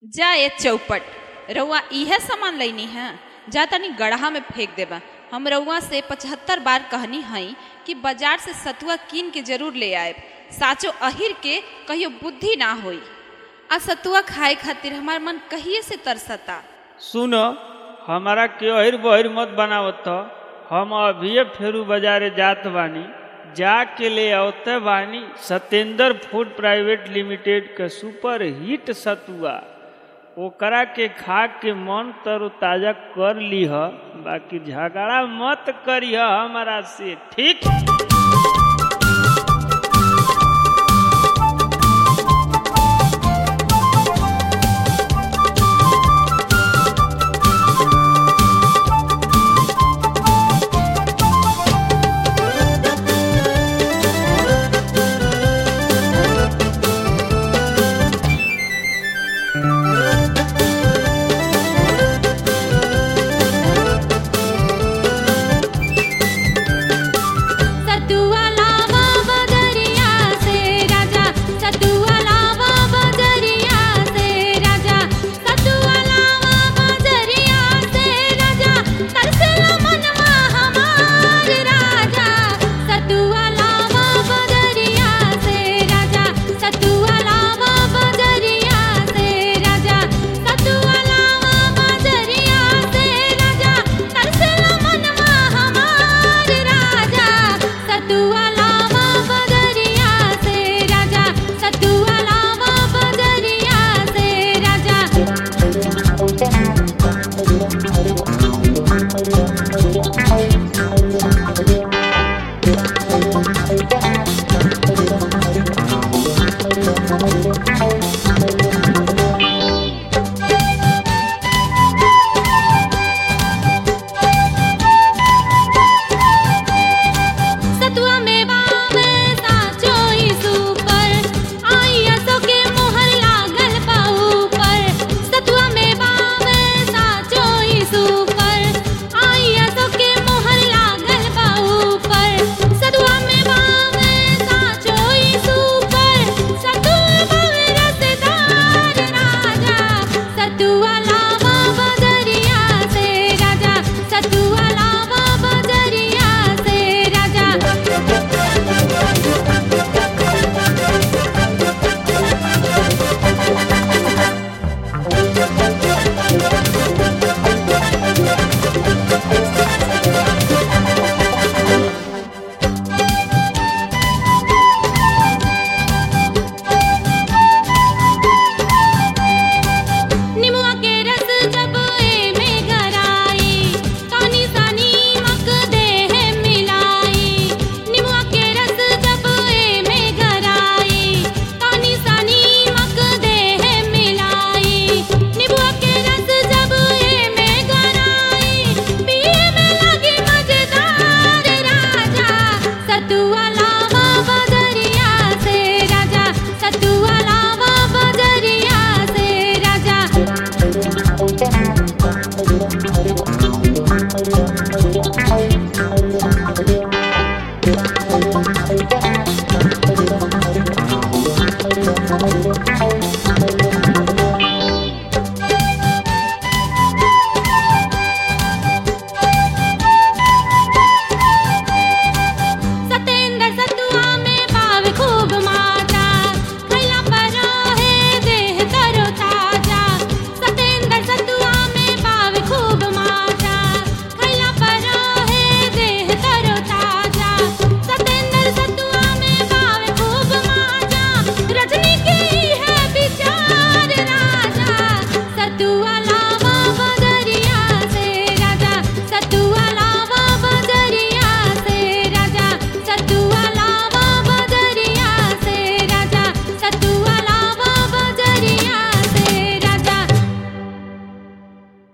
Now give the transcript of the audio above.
जा ये चौपट रउआ इहे सामान लैनी है जा तनी गढ़ा में फेंक देबा हम रउआ से पचहत्तर बार कहनी हई कि बाजार से सतुआ कीन के जरूर ले आए साचो अहिर के कहियो बुद्धि ना होई आ सतुआ खाए खातिर हमार मन कहिए से तरसता सुन हमारा के अहिर बहिर मत बनावत त। हम अभिये फेरू बाजारे जात बानी जाके ले आवते बानी सत्येंद्र फूड प्राइवेट लिमिटेड के सुपर हिट सतुआ ओकरा के खा के मन तरोताजा कर लीह बाकी झगड़ा मत करिह हमारा से ठीक